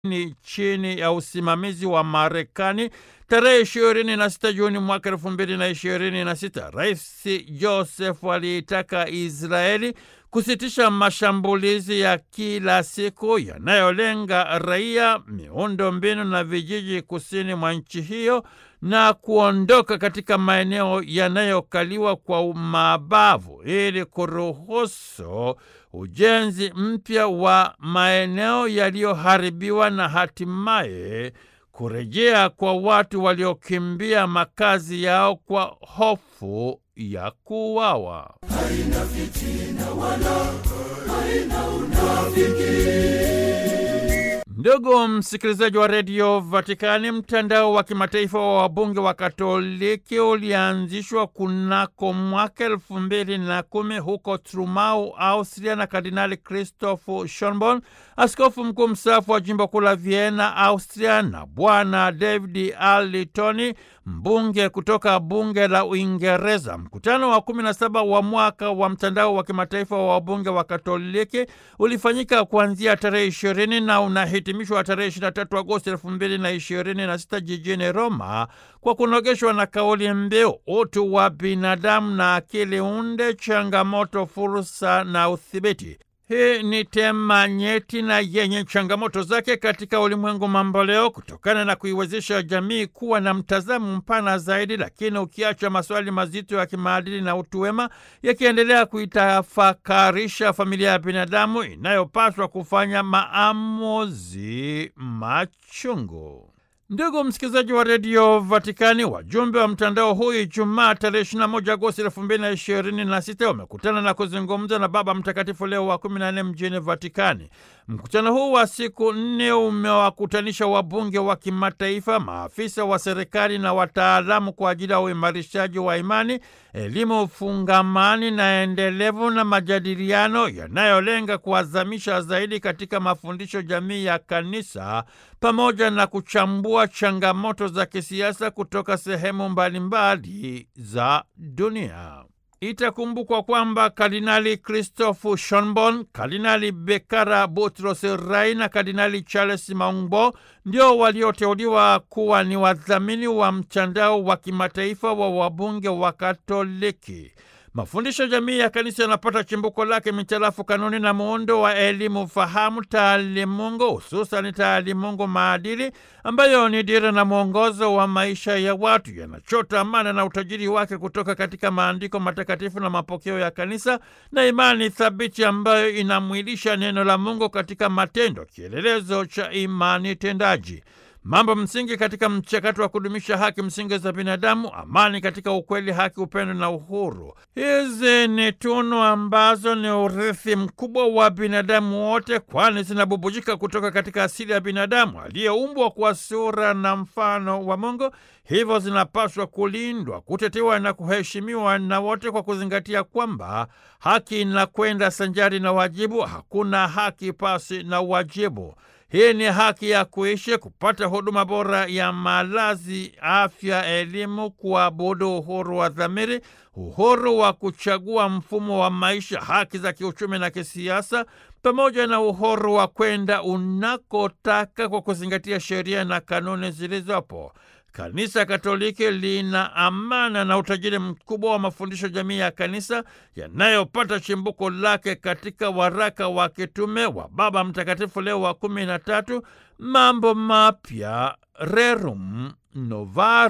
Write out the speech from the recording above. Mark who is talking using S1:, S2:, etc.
S1: ni chini ya usimamizi wa Marekani. Tarehe ishirini na sita Juni mwaka elfu mbili na ishirini na sita Rais Joseph aliitaka Israeli kusitisha mashambulizi ya kila siku yanayolenga raia, miundo mbinu na vijiji kusini mwa nchi hiyo na kuondoka katika maeneo yanayokaliwa kwa mabavu ili kuruhusu ujenzi mpya wa maeneo yaliyoharibiwa na hatimaye kurejea kwa watu waliokimbia makazi yao kwa hofu ya kuuawa.
S2: Haina fitina wala haina unafiki.
S1: Ndugu msikilizaji wa redio Vatikani, mtandao wa kimataifa wa wabunge wa Katoliki ulianzishwa kunako mwaka elfu mbili na kumi huko Trumau, Austria, na Kardinali Christoph Schonborn, askofu mkuu mstaafu wa jimbo kuu la Vienna, Austria, na Bwana David Arlitoni, mbunge kutoka bunge la Uingereza. Mkutano wa kumi na saba wa mwaka wa mtandao wa kimataifa wa wabunge wa Katoliki ulifanyika kuanzia tarehe ishirini na unahitimishwa tarehe 23 Agosti elfu mbili na ishirini na sita jijini Roma kwa kunogeshwa na kauli mbiu utu wa binadamu na akili unde, changamoto, fursa na udhibiti. Hii ni tema nyeti na yenye changamoto zake katika ulimwengu mamboleo, kutokana na kuiwezesha jamii kuwa na mtazamo mpana zaidi, lakini ukiacha maswali mazito ya kimaadili na utu wema yakiendelea kuitafakarisha familia ya binadamu inayopaswa kufanya maamuzi machungu. Ndugu msikilizaji wa redio Vatikani, wajumbe wa mtandao huu Ijumaa tarehe 21 Agosti 2026 wamekutana na kuzungumza na Baba Mtakatifu Leo wa 14 mjini Vatikani. Mkutano huu wa siku nne umewakutanisha wabunge wa kimataifa, maafisa wa serikali na wataalamu kwa ajili ya uimarishaji wa imani, elimu fungamani na endelevu na majadiliano yanayolenga kuazamisha zaidi katika mafundisho jamii ya kanisa pamoja na kuchambua changamoto za kisiasa kutoka sehemu mbalimbali za dunia. Itakumbukwa kwamba Kardinali Christoph Schonborn, Kardinali Bekara Butros Rai na Kardinali Charles Maungbo ndio walioteuliwa kuwa ni wadhamini wa mtandao wa kimataifa wa wabunge wa Katoliki. Mafundisho jamii ya kanisa yanapata chimbuko lake mitarafu kanuni na muundo wa elimu fahamu taalimungu, hususani taalimungu maadili, ambayo ni dira na mwongozo wa maisha ya watu. Yanachota amana na utajiri wake kutoka katika maandiko matakatifu na mapokeo ya kanisa na imani thabiti ambayo inamwilisha neno la Mungu katika matendo, kielelezo cha imani tendaji. Mambo msingi katika mchakato wa kudumisha haki msingi za binadamu, amani katika ukweli, haki, upendo na uhuru. Hizi ni tunu ambazo ni urithi mkubwa wa binadamu wote, kwani zinabubujika kutoka katika asili ya binadamu aliyeumbwa kwa sura na mfano wa Mungu. Hivyo zinapaswa kulindwa, kutetewa na kuheshimiwa na wote, kwa kuzingatia kwamba haki inakwenda sanjari na wajibu. Hakuna haki pasi na wajibu. Hii ni haki ya kuishi, kupata huduma bora ya malazi, afya, elimu, kuabudu, uhuru wa dhamiri, uhuru wa kuchagua mfumo wa maisha, haki za kiuchumi na kisiasa, pamoja na uhuru wa kwenda unakotaka kwa kuzingatia sheria na kanuni zilizopo. Kanisa Katoliki lina amana na utajiri mkubwa wa mafundisho jamii ya kanisa yanayopata chimbuko lake katika waraka wa kitume wa Baba Mtakatifu Leo wa kumi na tatu, Mambo Mapya, Rerum Novarum.